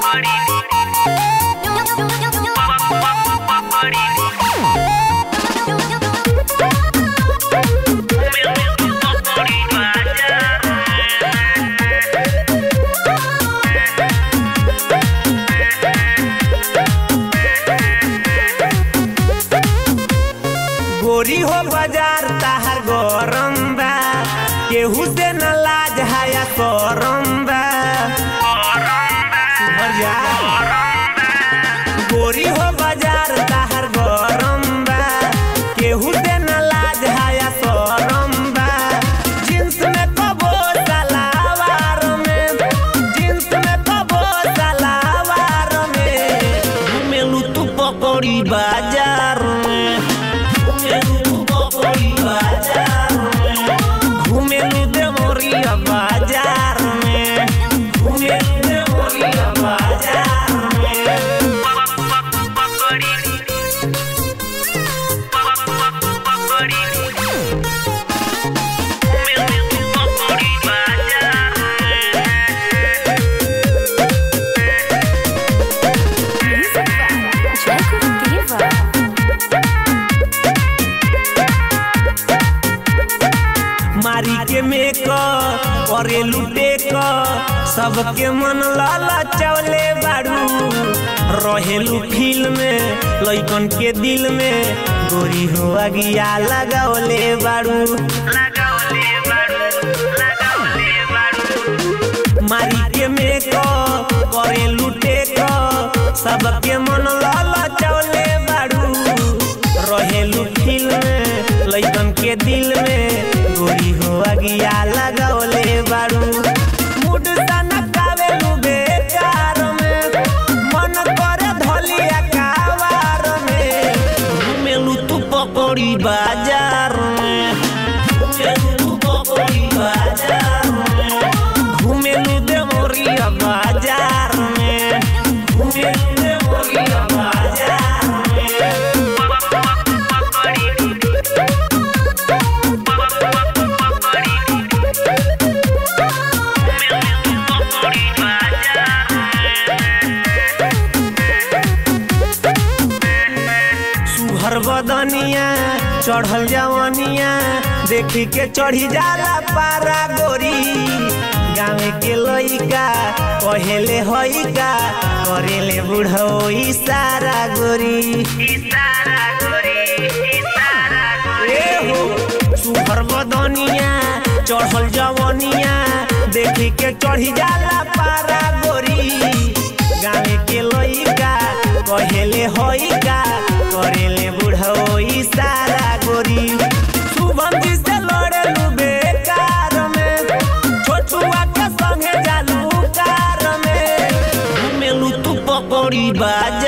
गोरी हो बाजार ताहर गरम बा केहू से न लाज हाया करम बा सुमरिया। गोरी हो बाजार ताहर गरम बा केहू से न लाज हाया करम बा जींस में कबो सलावार में जींस में कबो सलावार में घुमेलू तू पकड़ी बाजार में घुमेलू देवरिया बाजार में घुमेलू देवरिया बाजार में Jacob Diva. मारी के मेक करे लुटे क सबके मन लाला चवले बाड़ू रहेलू फील में लइकन के दिल में गोरी हो अगिया लगावले बाड़ू मारी के मेक करे लुटे क सबके मन लाला चवले बाड़ू रहेलू फील में लइकन के दिल में गोरी हो अगिया लगावले बाड़ू मुड सनकावेलू बेकार में मन करे धलिया कावार में घुमेलू तू पकड़ी बाजार में घुमेलू तू पकड़ी बाजार में घुमेलू देवरिया बाजार में घुमेलू देवरिया बाजार में सुहर बदनिया चढ़ल जवनिया देखी के चढ़ी जाला पारा गोरी गाँव के लइका कहेले हइका करेले बुढ़ो इशारा गोरी ए हो सुहर बदनिया चढ़ल जवनिया देखी के चढ़ी जाला पारा गोरी गाँव के लइका कहेले हइका करेले बुढ़ो इशारा गोरी शुभम जी से लड़ेलू बेकार में छोटुआ के संगे जालू कार में घुमेलू तू पकड़ी बाज